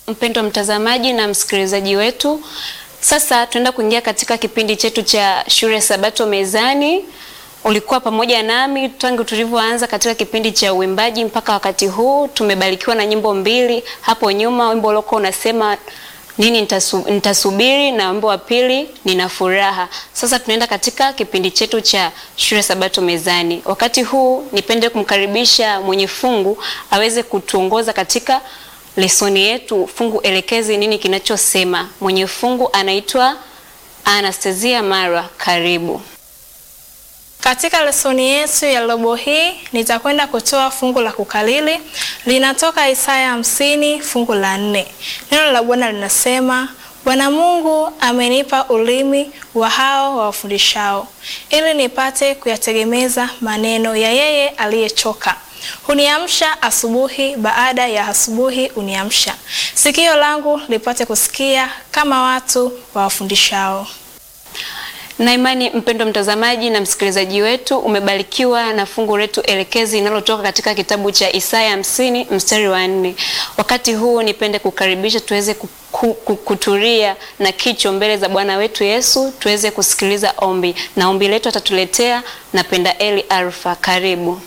mpendwa mtazamaji na msikilizaji wetu. Sasa tunaenda kuingia katika kipindi chetu cha shule Sabato Mezani. Ulikuwa pamoja nami tangu tulivyoanza katika kipindi cha uimbaji mpaka wakati huu. Tumebarikiwa na nyimbo mbili hapo nyuma, wimbo uliokuwa unasema nini nitasu, nitasubiri na wimbo wa pili nina furaha. Sasa tunaenda katika kipindi chetu cha shule Sabato Mezani. Wakati huu nipende kumkaribisha mwenye fungu aweze kutuongoza katika lesoni yetu, fungu elekezi nini kinachosema. Mwenye fungu anaitwa Anastasia Mara, karibu. Katika lesoni yetu ya robo hii nitakwenda kutoa fungu la kukalili, linatoka Isaya hamsini fungu la nne. Neno la Bwana linasema, Bwana Mungu amenipa ulimi wa hao wawafundishao, ili nipate kuyategemeza maneno ya yeye aliyechoka. Huniamsha asubuhi, baada ya asubuhi uniamsha, sikio langu lipate kusikia kama watu wawafundishao. Na imani mpendwa mtazamaji na msikilizaji wetu, umebarikiwa na fungu letu elekezi linalotoka katika kitabu cha Isaya hamsini mstari wa nne. Wakati huu nipende kukaribisha tuweze kutulia na kicho mbele za Bwana wetu Yesu, tuweze kusikiliza ombi, na ombi letu atatuletea na Penda Eli Alfa. Karibu.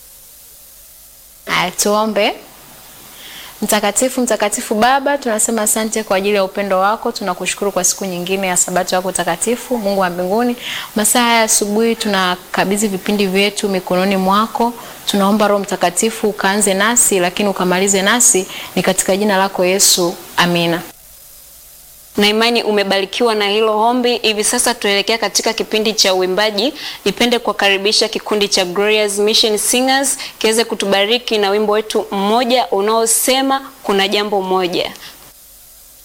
Tuombe. Mtakatifu, mtakatifu Baba, tunasema asante kwa ajili ya upendo wako. Tunakushukuru kwa siku nyingine ya sabato yako takatifu. Mungu wa mbinguni, masaa haya asubuhi tunakabidhi vipindi vyetu mikononi mwako. Tunaomba Roho Mtakatifu ukaanze nasi, lakini ukamalize nasi, ni katika jina lako Yesu, amina. Na imani umebarikiwa na hilo ombi. Hivi sasa tuelekea katika kipindi cha uimbaji. Nipende kuwakaribisha kikundi cha Glorious Mission Singers kiweze kutubariki na wimbo wetu mmoja unaosema kuna jambo moja.